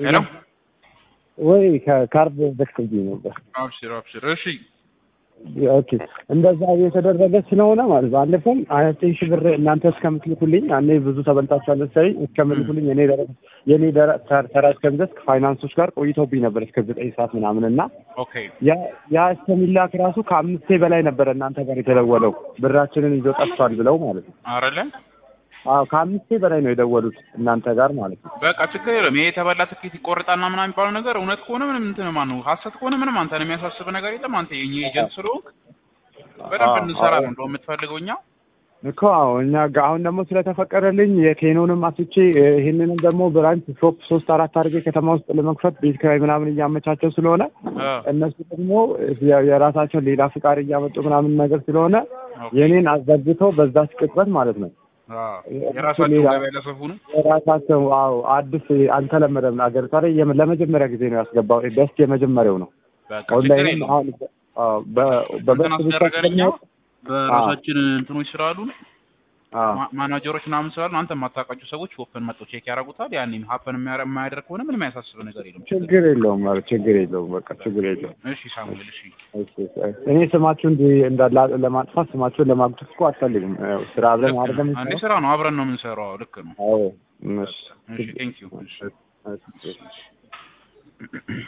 ሄሎ ወይ ከካርድ ዘግቶብኝ ነበር። አብሽር አብሽር። እሺ ኦኬ እንደዛ እየተደረገ ስለሆነ ማለት ባለፈም አያቴን ሺህ ብር እናንተ እስከምትልኩልኝ እኔ ብዙ ተበልጣችኋል መሰለኝ እስከምልኩልኝ እኔ ደረ የኔ ደረ ተራ እስከምደርስ ከፋይናንሶች ጋር ቆይቶብኝ ነበር እስከ ዘጠኝ ሰዓት ምናምን እና ኦኬ ያ ያ እስከሚላክ ራሱ ከአምስቴ በላይ ነበረ እናንተ ጋር የተደወለው ብራችንን ይዞ ጠፍቷል ብለው ማለት ነው። አረለ አዎ ከአምስቴ በላይ ነው የደወሉት እናንተ ጋር ማለት ነው። በቃ ችግር የለም። ይሄ የተበላ ትኬት ይቆርጣልና ምናምን የሚባለው ነገር እውነት ከሆነ ምንም እንትን ማን ነው ሀሰት ከሆነ ምንም አንተን የሚያሳስብ ነገር የለም። አንተ የኛ ኤጀንት ስለሆንክ በደንብ እንሰራ ነው እንደው የምትፈልገው እኛ እኮ አዎ እኛ ጋ አሁን ደግሞ ስለተፈቀደልኝ የኬኖንም አስቼ ይህንንም ደግሞ ብራንች ሾፕ ሶስት አራት አድርጌ ከተማ ውስጥ ለመክፈት ቤት ኪራይ ምናምን እያመቻቸው ስለሆነ አ፣ እነሱ ደግሞ የ- የራሳቸውን ሌላ ፍቃድ እያመጡ ምናምን ነገር ስለሆነ ኦኬ። የኔን አዘግተው በዛች ቅጽበት ማለት ነው አ፣ የራሳቸው ሌላ- ገበያ ለሰፉ ነው። የራሳቸው አዎ አዲስ አልተለመደም ሀገሪቷ ላይ የም- ለመጀመሪያ ጊዜ ነው ያስገባው ደስ የመጀመሪያው ነው በቃ ችግር ኦንላይንም የለውም። አሁን አዎ በ- እንትን በበስ ብቻ አስደረገን እኛ ስለሚያውቅ በራሳችን እንትኖች ስላሉ አዎ ማ- ማናጀሮች ምናምን ስላሉ አንተ የማታውቃቸው ሰዎች ኦፕን መጥተው ቼክ ያደርጉታል። ያኔም ሀፐን የማያደርግ ከሆነ ምንም ያሳስብ ነገር የለም። ችግር የለውም ኧረ ችግር የለውም በቃ ችግር የለውም እሺ ሳሙኤል፣ እሺ እሺ፣ እሺ። እኔ ስማችሁን እንዳላ ለማጥፋት ስማችሁን ለማጉደፍ እኮ አልፈልግም። ያው ስራ አብረን ልክ አድርገን ነው። አንዴ ስራ ነው፣ አብረን ነው የምንሰራው። አዎ፣ ልክ ነው። አዎ እሺ እሺ ቴንክ ዩ። እሺ፣ እሺ።